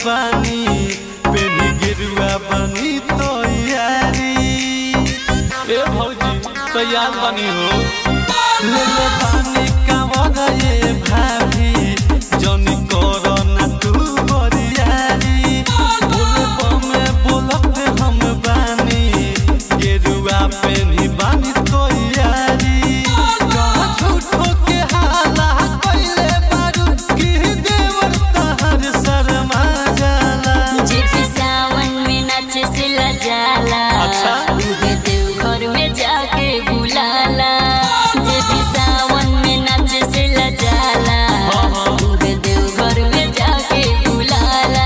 बानी पेनी गिरुआ बनी तो यारी ए भौजी तैयार बनी हो ले ले पानी कावर ये भाभी जनी करो ना तू बरियारी बोले बमे बोलत हम बानी गिरुआ पेनी बानी तो यारी कहाँ झूठो के हाला कइले बारू की देवर तहर शर्मा जाला जेपी सावन में नाचे से लजाला अच्छा। उहे देव घर में जाके बुलाला जेपी सावन में नाचे से लजाला हाँ, हाँ। उहे देव घर में जाके बुलाला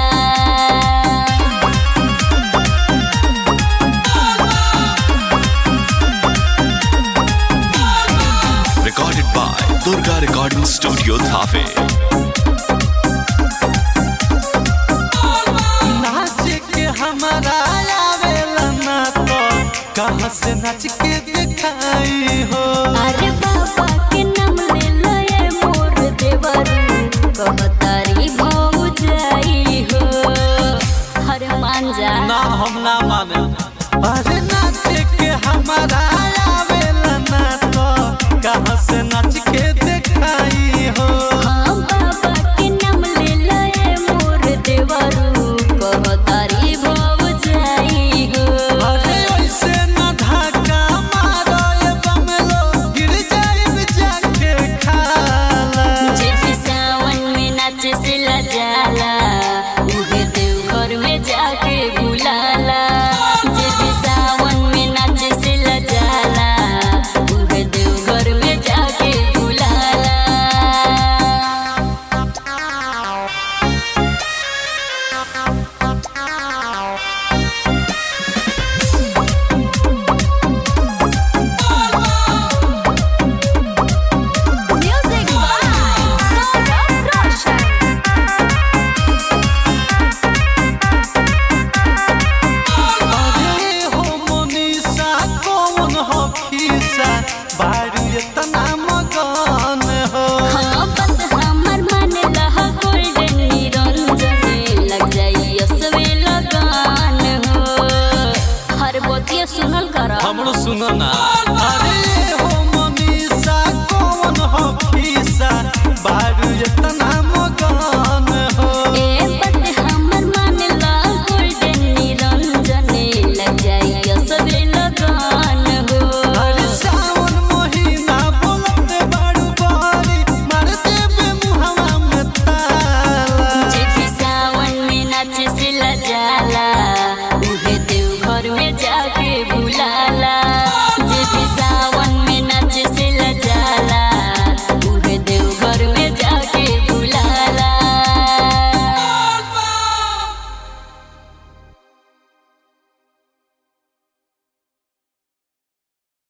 Recorded by Durga Recording Studio Thafe. नाच के हमारा आवेला ना तो कहाँ से नाच के दिखाई हो अरे बाबा के नाम ले लए मोर देवरू कहतारी भौजाई हो हर मान जा ना हम ना माने अरे नाच के हमारा आवेला ना तो कहाँ से नाच के दिखाई हो हाँ बाबा के नाम ले लए मोर देवरू कहतारी भौजाई हो अरे ऐसे ना धक्का मारो ये बमलो गिर जाए जाके खाला जेपी सावन में नाच से लजाला उहे देव घर में जाके बुलाला जेपी सावन में नाच से लजाला उहे देव घर में जाके बुलाला Music by Gaurav Roshan. अरे हो मोनिसा कौन हो खीसा बारू इतना मगन हो हाँ बस हमर मन लहा गोल्डन निरंजन लग जाई असवे लगान हो हर बोतिया सुनल कर हमरो सुनो ना